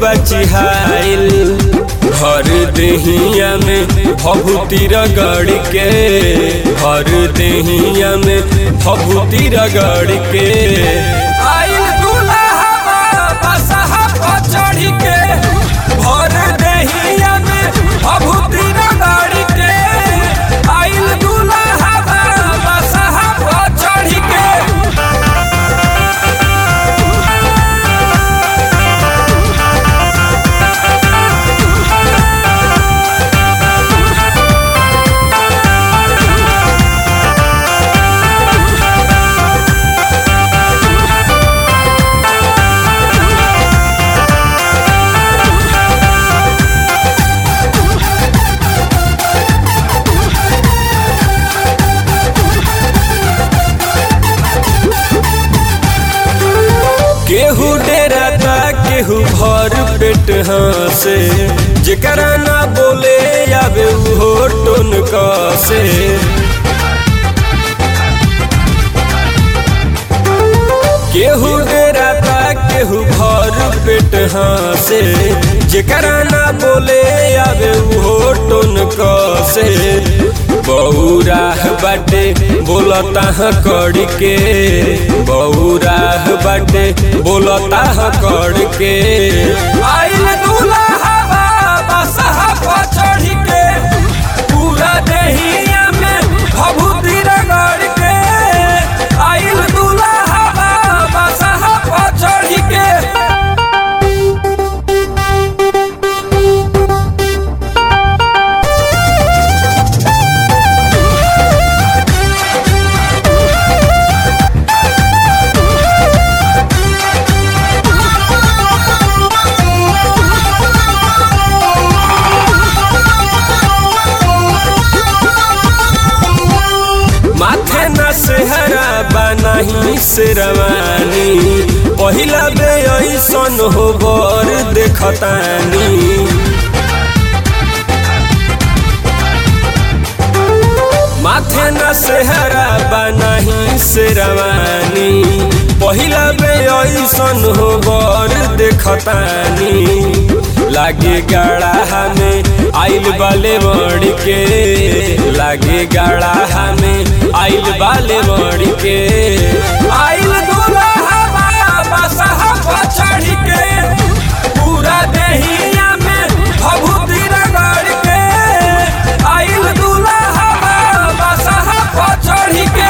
बचिहाइल हर देहिया में भभूति रगड़ के हर देहिया में भभूति रगड़ के आइल दुल्हा बसहा पर चढ़ के भर देहिया में भभूति रगड़ के आइल दुल्हा बसहा पर चढ़ के केहू डेराता केहू भर पेट हंसे जेकरा ना बोले आवे उहो टोन कसे केहू डेराता केहू भर पेट हंसे जेकरा ना बोले आवे उहो टोन कसे बौराह बाटे बोलता ह कड़ के बौराह बाटे बोलता ह कड़ के आइल दूल्हा बसहा पर चढ़ के पूरा देहिया में भभूति रगड़ के आइल दूल्हा बसहा पर चढ़ के माथे न सेहरा बनाही से रवानी पहिला बे ऐसन हो बर देखतानी माथे न सेहरा बनाही से रवानी पहिला बे ऐसन हो बर देखतानी लागे गाड़ा में आइल बाले मड़ के लागे गाड़ा में आइल बाले मड़ के आइल दूल्हा बसहा पर चढ़ के पूरा देहिया में भभूति रगड़ के आइल दूल्हा बसहा पर चढ़ के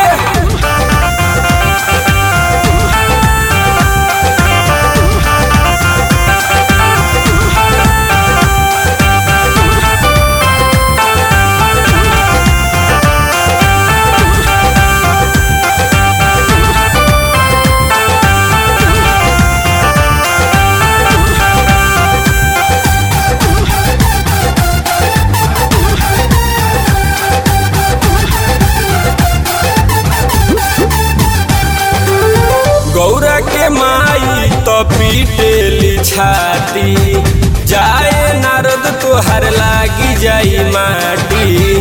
गौरा के माई तो पीटेली छाती जाए नारद तोहर लागी जाई माटी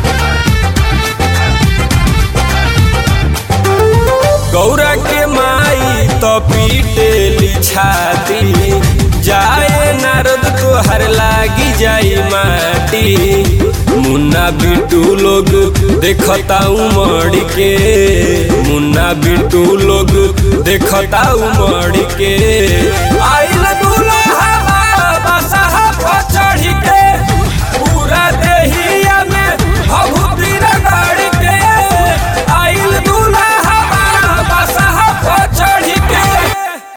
गौरा के माई तो पीटेली छाती जाए नारद तोहर लागी जाई माटी मुन्ना बिटू लोग देखता उमड़ के मुन्ना बिटू लोग देखता उमड़ के आई